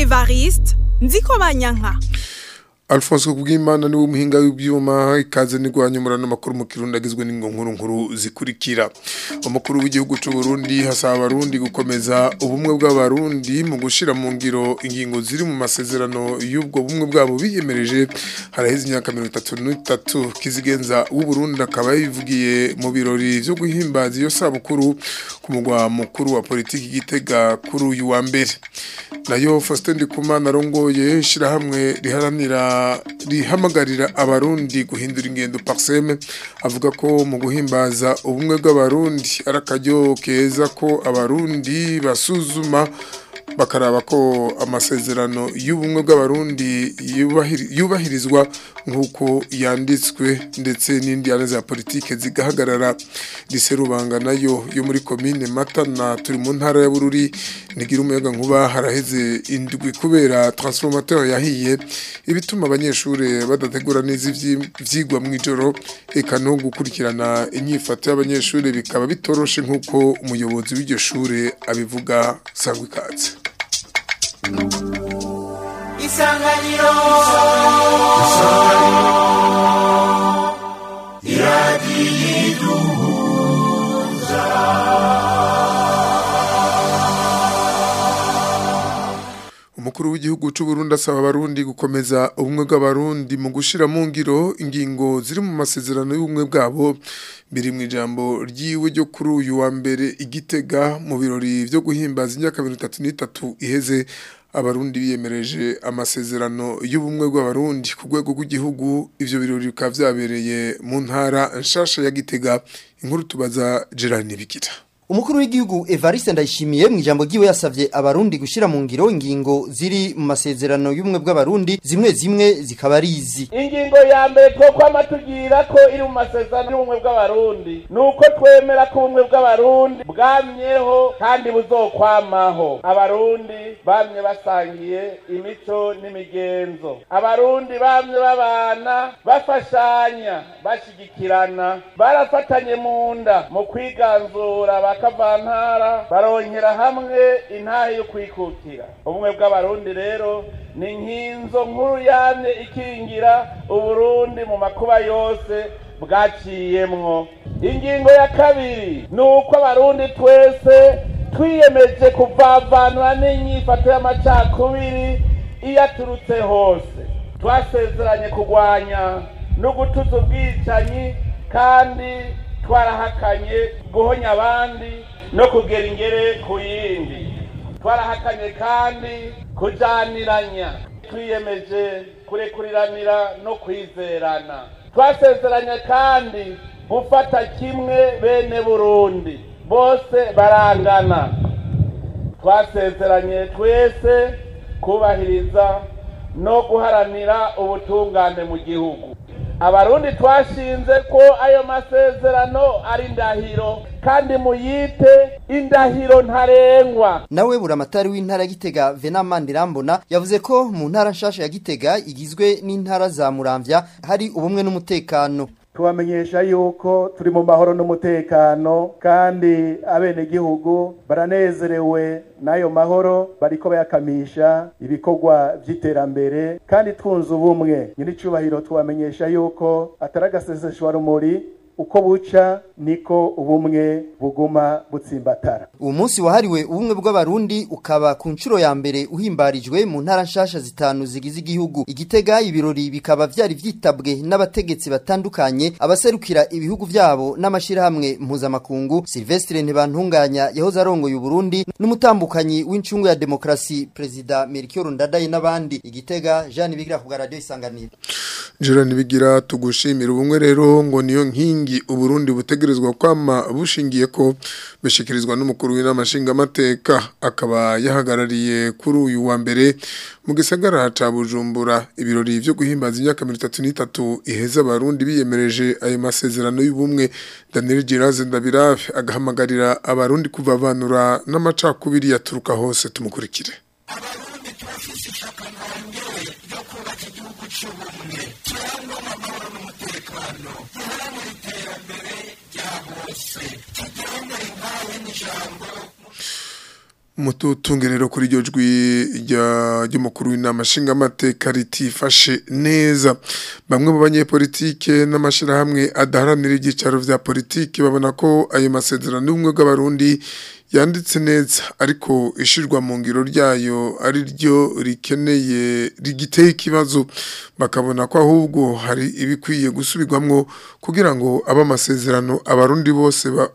evariste nziko banyanka Alphonse Kubwimana niwe muhinga w'ibyuma ikaze n'igwanyumurana makuru mu kirundi agizwe n'ingonkuru nkuru zikurikira umukuru w'igihugu cy'u Burundi hasaba abarundi gukomeza ubumwe bw'abarundi mu gushira mu ngiro ingingo ziri mu masezerano y'ubwo bumwe bwabo biyemereje haraheze imyaka 33 kizigenza w'u Burundi akaba yivugiye mu birori byo guhimbaza iyo sabukuru ku mugwa mukuru wa politiki gitega kuri uyu wa mbere nayo Faustin Ndikumana arongoye shirahamwe riharanira rihamagarira abarundi guhindura ingendo parseme avuga ko mu guhimbaza ubumwe bw'abarundi ari akaryo keza ko abarundi basuzuma bakaraba ko amasezerano y'ubumwe bw'abarundi yubahirizwa nk'uko yanditswe ndetse n'indi za politike zigahagarara riserubanga nayo yo muri komine matana turi mu ntara ya bururi ntigira umuyaga nkuba haraheze indwi kubera transformateur yahiye ibituma abanyeshuri badategura neza ivyigwa mu ijoro eka no gukurikirana inyifato y'abanyeshuri bikaba bitoroshe nk'uko umuyobozi w'iryo shure abivuga sangwa ikaze isanganiro iradiyiduhuza umukuru w'igihugu cy'u Burundi asaba abarundi gukomeza ubumwe bw'abarundi mu gushira mu ngiro ingingo ziri mu masezerano y'ubumwe bwabo biri mu ijambo ryiwe ryo kuri uyu wa mbere igitega mu birori byo guhimbaza imyaka mirongo itatu n'itatu iheze abarundi biyemereje amasezerano y'ubumwe bw'abarundi ku rwego rw'igihugu ivyo birori bikaba vyabereye mu ntara nshasha ya gitega inkuru tubaza Gerard Nibigira Umukuru w'igihugu Evariste Ndayishimiye mu ijambo giwe yasavye abarundi gushira mu ngiro ingingo ziri mu masezerano y'ubumwe bw'abarundi zimwe zimwe zikaba ari izi. Ingingo ya mbere ko kwama tugira ko iri mu masezerano y'ubumwe bw'abarundi nuko twemera ko ubumwe bw'abarundi bwamyeho kandi buzokwamaho. Abarundi bamye basangiye imico n'imigenzo. Abarundi bamye babana bafashanya bashigikirana barafatanye mu nda mu kwiganzura bakavantara baronkera hamwe intahe yo kwikukira ubumwe bw'abarundi rero ni nkinzo nkuru yamye ikingira uburundi mu makuba yose bwaciyemwo ingingo ya kabiri ni uko abarundi twese twiyemeje kuvavanura n'inyifato y'amacakubiri iyo aturutse hose twasezeranye kurwanya no gutuza ubwicanyi kandi twarahakanye guhonya abandi no kugera ingere ku yindi twarahakanye kandi kujaniranya twiyemeje kurekuriranira no kwizerana twasezeranye kandi gufata kimwe bene burundi bose barangana twasezeranye twese kubahiriza no guharanira ubutungane mu gihugu abarundi twashinze ko ayo masezerano ari indahiro kandi muyite indahiro ntarengwa nawe buramatari w'intara gitega venamandi rambona yavuze ko mu ntara nshasha ya gitega igizwe n'intara za muramvya hari ubumwe n'umutekano tubamenyesha yuko turi mu mahoro n'umutekano kandi abenegihugu baranezerewe n'ayo mahoro bariko bayakamisha ibikorwa vy'iterambere kandi twunze ubumwe nyiricubahiro tubamenyesha yuko atari agaseseshwa rumuri uko buca niko ubumwe buguma butsimbatara uwo munsi wahariwe ubumwe bw'abarundi ukaba ku nshuro ya mbere uhimbarijwe mu ntara nshasha zitanu zigize igihugu igitega ibirori bikaba vyari vyitabwe n'abategetsi batandukanye abaserukira ibihugu vyabo n'amashirahamwe mpuzamakungu Silvestre Ntibantunganya yahoze arongoye Uburundi n'umutambukanyi w'incungu ya demokrasi Perezida Melchior Ndadaye n'abandi igitega Jean Bigira ku radio isanganiro Gerard Nibigira tugushimira ubumwe rero ngo niyo nkingi Uburundi butegerezwa kwama bushingiye ko bishikirizwa n'umukuru w'inamashinga amateka akaba yahagarariye kuri uyu wa mbere mu gisagara ca Bujumbura ibirori byo guhimbaza imyaka 33 iheza abarundi biyemereje ayo masezerano y'ubumwe Daniel Giraze Ndabirafe agahamagarira abarundi kuvavanura n'amacakubiri yaturuka hose tumukurikire abarundi turafise ishaka ntangewe ryo kubaka igihugu cy'ubumwe kirangwa amahoro n'umutekano giharanira iterambere rya bose tugendere nkawe n'ijambo umututunge rero kuri iryo jwi ry'umukuru w'inama nshingamateka ritifashe neza bamwe mu banyepolitike n'amashyirahamwe adaharanira ibyicaro vya politiki babona ko ayo masezerano y'ubumwe bw'abarundi yanditse neza ariko ishirwa mu ngiro ryayo ari ryo rikeneye rigiteye ikibazo bakabona ko ahubwo hari ibikwiye gusubirwamwo kugira ngo abe amasezerano abarundi bose ba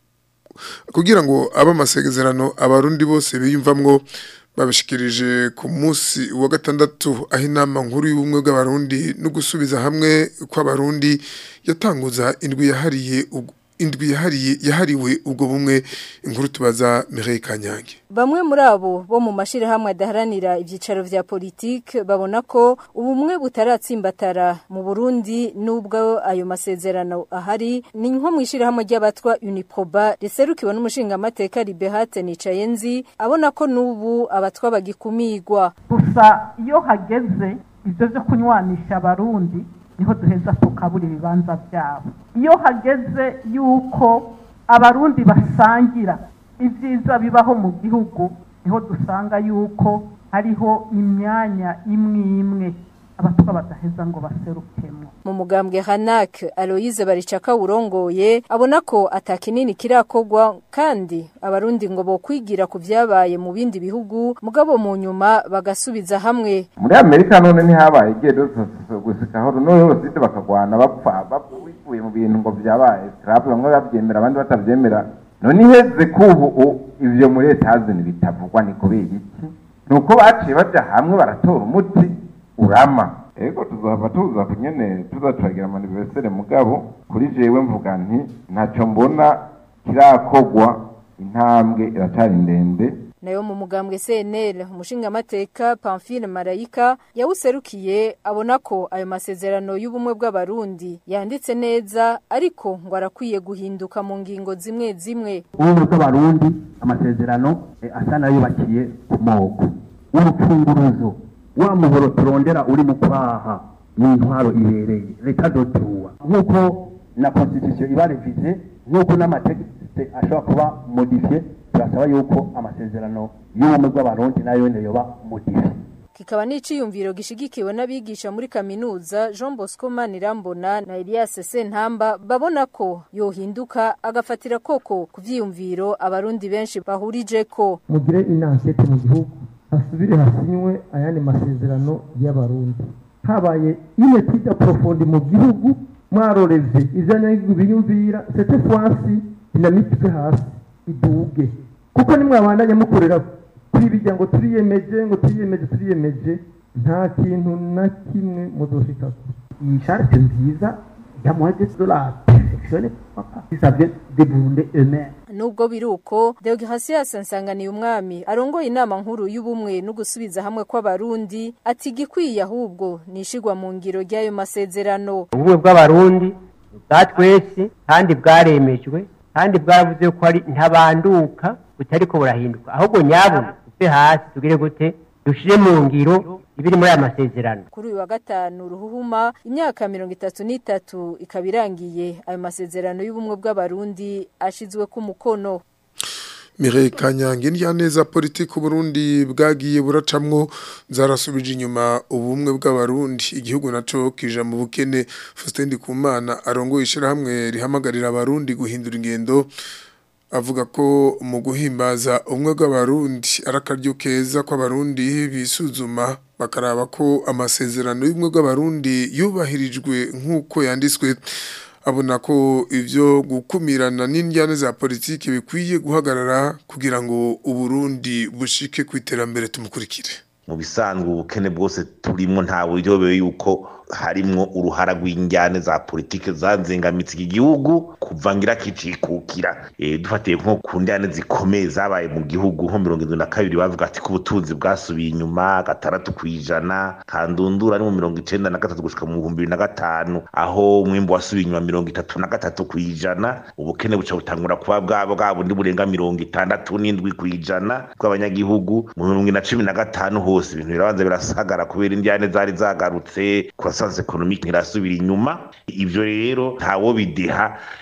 kugira ngo abe amasezerano abarundi bose biyumvamwo babishikirije ku munsi wa gatandatu aho inama nkuru y'ubumwe bw'abarundi no gusubiza hamwe kw'abarundi yatanguza indwi yahariye indwi yahariye yahariwe ubwo bumwe inkuru tubaza Mireille Kanyange Bamwe muri abo bo mu mashirahamwe adaharanira ivyicaro vya politike babona ko ubumwe butaratsimbatara mu Burundi nubwo ayo masezerano ahari ni nko mwishirahamwe ry'abatwa Uniproba riserukiwe n'umushinga amateka Libehate Nicayenzi abona ko nubu abatwa bagikumirwa gusa iyo hageze ivyo vyo kunywanisha abarundi niho duheza tukabura ibibanza byabo iyo hageze yuko abarundi basangira ibyiza bibaho mu gihugu niho dusanga yuko hariho imyanya imwe imwe abatwa badaheza ngo baserukemo mu mugambwe Hanak Aloise Baricaka urongoye abona ko atakinini kirakogwa kandi abarundi ngo bo kwigira ku vyabaye mu bindi bihugu mugabo mu nyuma bagasubiza hamwe muri Amerika none ntihabaye igihe gusikaho none bose bakagwana bapfa bavuye mu bintu ngo vyabaye Trump bamwe bavyemera abandi batavyemera none iheze kubu ivyo muri Etazini bitavugwa ni kubera iki nuko baciye baja hamwe baratora umuti urama ego tuzava tuza kunyene tuza turagira manivesere mugabo kuri jewe mvuga nti ntacyo mbona kirakogwa intambwe iracari ndende nayo mu mugambwe CNL umushinga amateka Pamphile Marayika yawuserukiye abona ko ayo masezerano y'ubumwe bw'abarundi yanditse neza ariko ngo arakwiye guhinduka mu ngingo zimwe zimwe ubumwe bw'abarundi amasezerano asa nayubakiye ku moko urufunguruzo wa muhoro turondera uri mu kwaha ni intwaro ibereye leta dotuwa nk'uko na constitution iba revize nk'uko n'amategeko ashobora kuba modifiye turasaba yuko amasezerano y'ubumwe bw'abarundi nayo yoba modifiye kikaba n'iciyumviro gishigikiwe n'abigisha muri kaminuza Jean Bosco Manirambona na Elias Sentamba babona ko yohinduka agafatira koko ku vyiyumviro abarundi benshi bahurije ko mugire inansete mu gihugu hasubire hasinywe ayandi masezerano y'abarundi habaye une tida profonde mu gihugu mwarorevye ivyanyagihugu biyumvira cette fois-ci dynamique hasi iduge kuko nimwabandanya mukorera kuri bijya ngo turiyemeje ngo turiyemeje turiyemeje nta kintu na kimwe muzoshikako iyi charte nziza ya moins de dollars perfectionné ça vient des Burundais eux-mêmes nubwo biruko Deogratias Nsanganiye umwami arongoye inama nkuru y'ubumwe no gusubiza hamwe kw'abarundi ati gikwiye ahubwo nishigwa mu ngiro ry'ayo masezerano ubumwe bw'abarundi bwatwese kandi bwaremejwe kandi bwaravuze ko ari ntabanduka butariko burahinduka ahubwo nyabuna tuve hasi tugire gute dushire mu ngiro ibiri muri aya masezerano kuri uyu wa gatanu ruhuhuma imyaka mirongo itatu n'itatu ikaba irangiye ayo masezerano y'ubumwe bw'abarundi ashizwe ku mukono Mireille Kanyange neza politiki Burundi bwagiye buracamwo zarasubije inyuma ubumwe bw'abarundi igihugu naco kija mu bukene Faustin Ndikumana arongoye ishirahamwe rihamagarira abarundi guhindura ingendo avuga ko mu guhimbaza ubumwe bw'abarundi arakaryo keza ko abarundi bisuzuma bakaraba ko amasezerano y'ubumwe bw'abarundi yubahirijwe nk'uko yanditswe abona ko ivyo gukumirana n'indyane za politiki bikwiye guhagarara kugira ngo uburundi bushike ku iterambere tumukurikire mu bisanzwe ubukene bwose turimo nta buryo yuko harimwo uruhara rw'injyane za politike zanzengamitse iki gihugu kuva ngira kicikukira e, dufatiye nko ku njyane zikomeye zabaye mu gihugu nko mirongo irindwi na kabiri bavuga ati ko ubutunzi bwasubiye inyuma gatandatu ku ijana kandundura ni mu mirongo icenda na gatatu gushika mu bihumbi bibiri na gatanu aho umwimbu wasubiye inyuma mirongo itatu na gatatu ku ijana ubukene buca butangura kuba bwabo bwa bundi burenga mirongo itandatu n'indwi ku ijana bw'abanyagihugu mu mirongo na cumi na gatanu hose ibintu birabanza birasagara kubera injyane zari zagarutse croissance economique ntirasubira inyuma ivyo rero ntawo bideha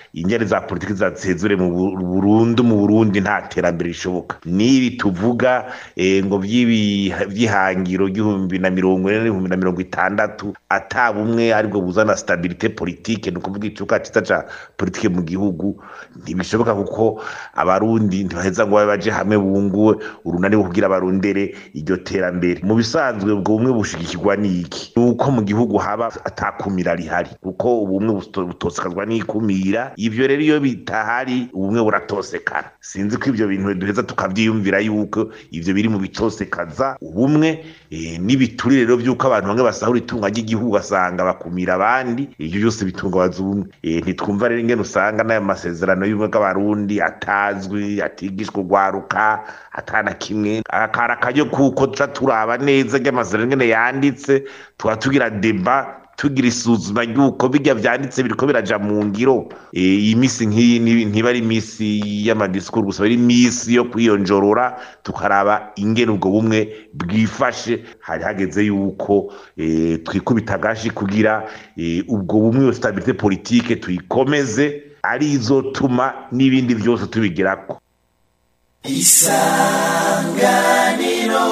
injyane za politiki zasezure mu Bu- Burundu mu Burundi nta terambere rishoboka nibi tuvuga eh, ngo by'ibi byihangiro gihumbi na mirongo ine n'ibihumbi na mirongo itandatu ata bumwe aribwo buzana stabilite politique ni ukuvuga icuka cyiza ca politike mu gihugu ntibishoboka kuko abarundi ntibaheza ngo babe baje hamwe bunguwe urunani rwo kugira barondere iryo terambere mu bisanzwe ubwo bumwe bushigikirwa n'iki ni uko mu gihugu haba atakumira rihari kuko ubumwe buto- butosekazwa n'ikumira ivyo rero iyo bitahari ubumwe buratosekana sinzi ko ivyo bintu duheza tukavyiyumvira yuko ivyo biri mu bitosekaza ubumwe eh, n'ibiturire rero vy'uko abantu bamwe basahura itunga ry'igihugu ugasanga bakumira abandi ivyo byose bitungabaza ubumwe Eh, ntitwumva rero ingene usanga n'ayo masezerano y'ubumwe bw'abarundi atazwi atigishwa urwaruka atana kimwe akara akaryo kuko tuca turaba neza ry'amasezerano ingene yanditse tuba tugira deba tugira isuzuma ry'uko bijya vyanditse biriko biraja mu ngiro Eh, iyi misi nk'iyi ni- ntiba ari imisi y'amadisikuru gusa ari imisi yo kwiyonjorora tukaraba ingene ubwo bumwe bwifashe hari hageze yuko eh, twikubita agashi kugira eh, ubwo bumwe iyo stabilite politike tuyikomeze ari izotuma n'ibindi byose tubigerako isanganiro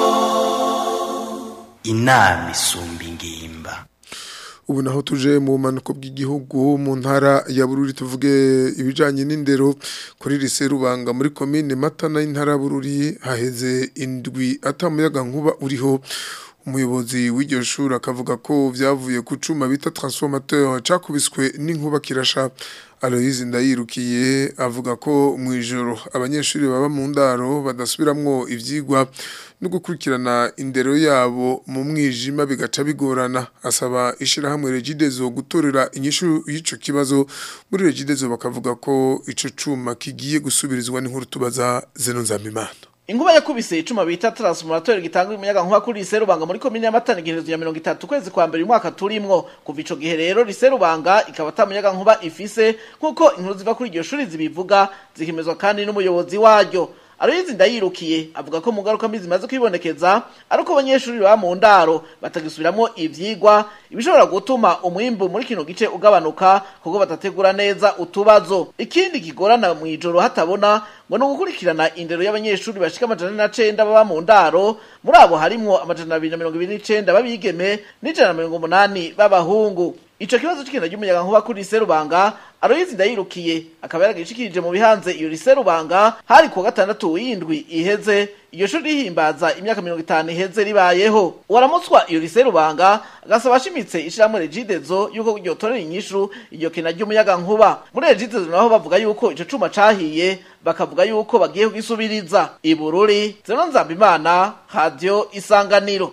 inama isumba ingimba ubu naho tuje mu bumanuko bw'igihugu mu ntara ya bururi tuvuge ibijanye n'indero kuri lise rubanga muri komine matana y'intara ya bururi haheze indwi atamuyaga nkuba uriho umuyobozi w'iryo shuri akavuga ko vyavuye ku cuma bita transformateur cakubiswe n'inkuba kirasha Aloyizi ndayirukiye avuga ko mu ijoro abanyeshuri baba mu ndaro badasubiramwo ivyigwa no gukurikirana indero yabo mu mwijima bigaca bigorana asaba ishirahamwe Regidezo gutorera inyishu y'ico kibazo muri Regidezo bakavuga ko ico cuma kigiye gusubirizwa n'inkuru tubaza Zeno Nzambimana Inkuba yakubise icuma bita transformateur gitanga umuyaga nkuba kuri Serubanga muri komine ya Matana igenezo ya 30 kwezi kwa mbere umwaka turimwo kuva ico gihe rero Serubanga ikaba tamuyaga nkuba ifise nkuko inkuru ziva kuri iryo shuri zibivuga zikimezwa kandi n'umuyobozi waryo Aloyizi ndayirukiye avuga ko mu ngaruka mbi zimaze kwibonekeza ari uko abanyeshuri baba mu ndaro batagisubiramwo ivyigwa ibishobora gutuma umwimbu muri kino gice ugabanuka kuko batategura neza utubazo ikindi kigorana mu ijoro hatabona ngo ni ugukurikirana indero y'abanyeshuri bashika amajana na cenda baba mu ndaro muri abo harimwo amajana abiri na mirongo ibiri n'icenda b'abigeme n'ijana na mirongo umunani b'abahungu ico kibazo c'ikenda ry'umuyaga nkuba kuri Serubanga Aloyizi ndayirukiye akaba yaragishikirije mu bihanze iyo Serubanga hari kuwa gatandatu w'indwi iheze iyo shuri rihimbaza imyaka mirongo itanu iheze ribayeho waramutswa iyo Serubanga agasaba ashimitse ishirahamwe Regidezo yuko ryotorera inyishu iryo kena ry'umuyaga nkuba muri Regidezo naho bavuga yuko ico cuma cahiye bakavuga yuko bagiye kugisubiriza ibururi Zeno Nzambimana Radio Isanganiro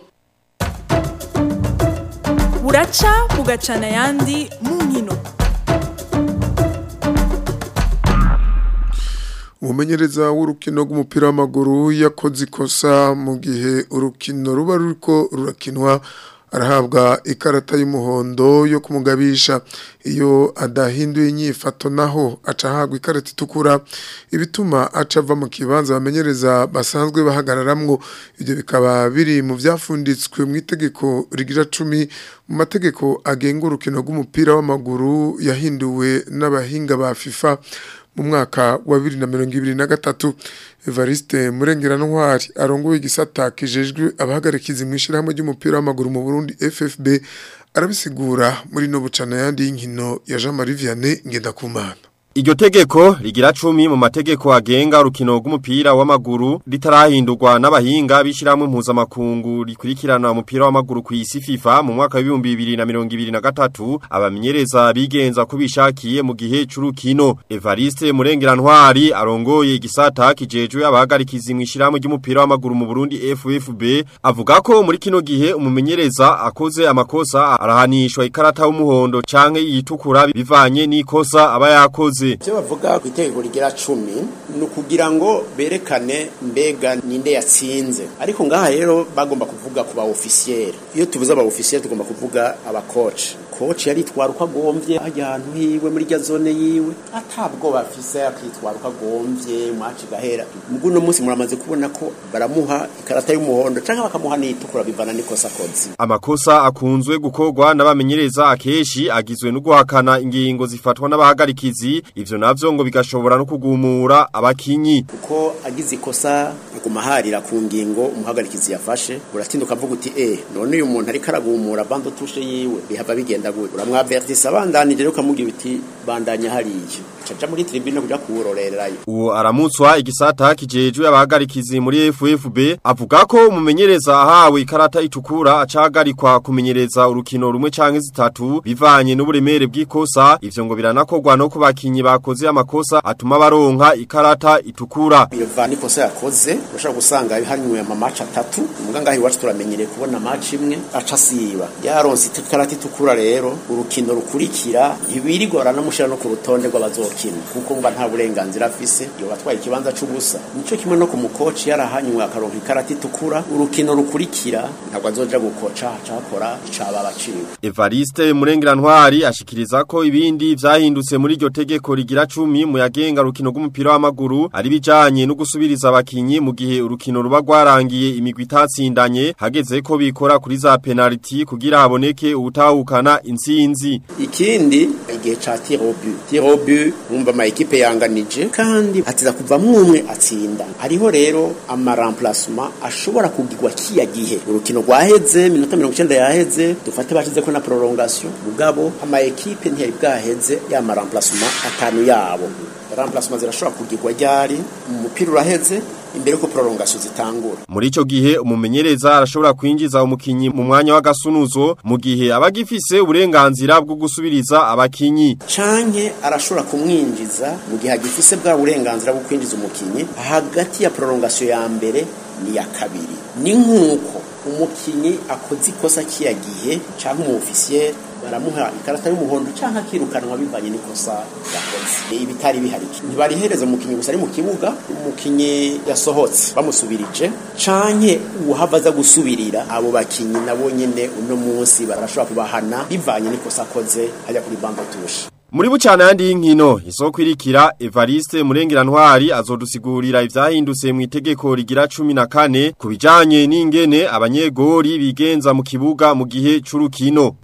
buraca bugacana ayandi mu nkino umumenyereza w'urukino rw'umupira w'amaguru yakoze ikosa mu gihe urukino ruba ruriko rurakinwa arahabwa ikarata y'umuhondo yo kumugabisha iyo adahinduye inyifato naho aca ahabwa ikarata itukura ibituma aca ava mu kibanza bamenyereza basanzwe bahagararamwo ibyo bikaba biri mu byafunditswe mu itegeko rigira cumi mu mategeko agenga urukino rw'umupira w'amaguru yahinduwe n'abahinga ba FIFA mu mwaka wa bibiri na mirongo ibiri na gatatu evariste murengerantwari arongoye igisata kijejwe abahagarikizi mu ishyirahamwe ry'umupira w'amaguru mu burundi ffb arabisigura muri no bucana yandi y'inkino ya jean marie vianney ngendakumana Iryo tegeko rigira cumi mu mategeko agenga urukino rw'umupira w'amaguru ritarahindurwa n'abahinga bishiramwe mpuzamakungu rikurikirana umupira w'amaguru ku isi FIFA mu mwaka w'ibihumbi bibiri na mirongo ibiri na gatatu abamenyereza bigenza ko bishakiye mu gihe c'urukino Evariste Murengerantwari arongoye igisata kijejwe abahagarikizi mu ishiramwe ry'umupira w'amaguru mu Burundi FFB avuga ko muri kino gihe umumenyereza akoze amakosa arahanishwa ikarata y'umuhondo canke yitukura bivanye n'ikosa aba yakoze ivyo bavuga ku itegeko rigira cumi ni ukugira ngo berekane mbega ninde yatsinze ariko ngaha rero bagomba kuvuga ku ba ofisiyeri iyo tuvuze aba ofisiyeri tugomba kuvuga abakoci koci yaritwara uko agomvye ajya ahantu hiwe muri rya zone yiwe atabwo bafise akitwara uko agomvye maci gahera mugu no munsi muramaze kubona ko baramuha ikarata y'umuhondo canke bakamuha n'itukura bivana n'ikosa akoze Amakosa akunzwe gukorwa n'abamenyereza akeshi agizwe no guhakana ingingo zifatwa n'abahagarikizi ivyo navyo ngo bigashobora no kugumura abakinyi kuko agize ikosa aguma harira ku ngingo umuhagarikizi yafashe uratinda ukavuga uti eh none uyu muntu ariko aragumura bando tushe yiwe bihava bigenda gute uramwavertisa abandanije rero ukamubwira uti bandanya hariya caja muri tribune kuja kuwurorerayo Uwo aramutswa igisata kijejwe abahagarikizi muri FFB avuga ko umumenyereza ahawe ikarata itukura acagarikwa kumenyereza urukino rumwe canke zitatu bivanye n'uburemere bw'ikosa ivyo ngo biranakorwa no ku bakinyi bakoze amakosa atuma baronka ikarata itukura biva n'ikosa yakoze urashobora gusanga hanywe amamatch atatu muga ngaho iwacu turamenyereye kubona match imwe aca siba yaronse ikarata itukura rero urukino rukurikira ntibirigora namushira no ku rutonde rw'abazokina kuko mba nta burenganzira afise iyo batwaye ikibanza c'ubusa nico kimwe no ku mukoci yarahanywe akaronka ikarata itukura urukino rukurikira ntabwo azoja gukoca acakora icaba baciwe Evariste Murengirantwari ashikiriza ko ibindi vyahindutse muri iryo tegeko rigira cumi mu yagenga rukino rw'umupira w'amaguru ari bijanye no gusubiriza abakinyi mu gihe urukino ruba rwarangiye imigwi itatsindanye hageze ko bikora kuri za penalty kugira haboneke ubutahukana intsinzi ikindi igihe ca tir au but tir au but umva ama ekipe yanganije kandi atiza kuva umwe atsinda hariho rero ama remplacement ashobora kugirwa kiya gihe urukino rwaheze minota 90 yaheze dufate bashize ko na prolongation mugabo ama ekipe ntiyari bwaheze ya ma remplacement atanu yabo remplacement zirashobora kugirwa ryari umupira uraheze imbere ko prolongation zitangura Muri ico gihe umumenyereza arashobora kwinjiza umukinyi mu mwanya w'agasunuzo mu gihe abagifise uburenganzira bwo gusubiriza abakinyi canke arashobora kumwinjiza mu gihe agifise bwa burenganzira bwo kwinjiza umukinyi hagati ya prolongation ya mbere ni ya kabiri ni nkuko umukinyi akoze ikosa kiya gihe canke umu officier baramuha ikarata y'umuhondo canke akirukanwa bivanye n'ikosa yakoze ibitari bihari ntibarihereza umukinyi gusa ari mu kibuga umukinyi yasohotse bamusubirije canke uwahava aza gusubirira abo bakinyi nabo nyene uno munsi barashobora kubahana bivanye n'ikosa akoze hajya kuri bando tushe Muri bucana yandi y'inkino isoko irikira Evariste Murengirantwari azodusigurira ivyahindutse mu itegeko rigira 14 kubijanye n'ingene abanyegori bigenza mu kibuga mu gihe c'urukino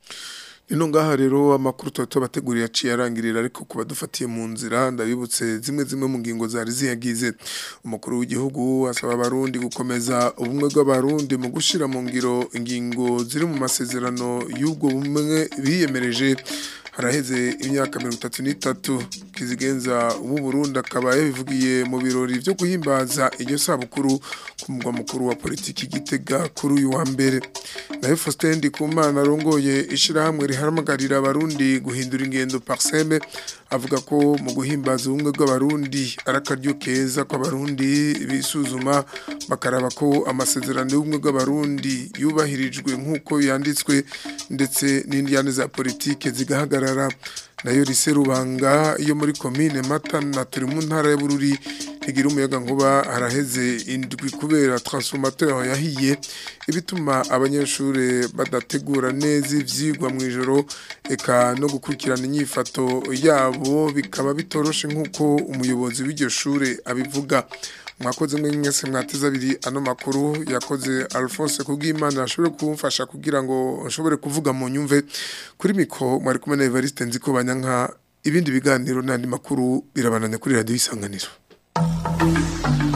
Nino ngaha rero amakuru tuba bateguriye aciye arangirira ariko kuba dufatiye mu nzira ndabibutse zimwe zimwe mu ngingo zari ziyagize umukuru w'igihugu asaba abarundi gukomeza ubumwe bw'abarundi mu gushira mu ngiro ingingo ziri mu masezerano y'ubwo bumwe biyemereje haraheze imyaka mirongo itatu n'itatu kizigenza ubu Burundi akaba yabivugiye mu birori byo guhimbaza iryo sabukuru ku mugwa mukuru wa politiki gitega kuri uyu wa mbere nayo Faustin Ndikumana arongoye ishirahamwe rihamagarira abarundi guhindura ingendo parseme avuga ko mu guhimbaza ubumwe bw'abarundi ari akaryo keza ko abarundi bisuzuma bakaraba ko amasezerano y'ubumwe bw'abarundi yubahirijwe nk'uko yanditswe ndetse n'indyane za politike zigahagarara nayo riserubanga iyo muri komine matana turi mu ntara ya bururi ntigira umuyaga nkuba haraheze indwi kubera transformateur yahiye ibituma abanyeshuri badategura neza ivyigwa mu ijoro eka no gukurikirana inyifato yabo bikaba bitoroshe nk'uko umuyobozi w'iryo shure abivuga mwakoze mwe mwese mwateze abiri ano makuru yakoze Alphonse kubw'Imana ashobore kumfasha kugira ngo nshobore kuvuga mu nyumve kuri miko mwari kumwe na Evariste nziko banyanka ibindi biganiro n'andi makuru birabananya kuri radio isanganiro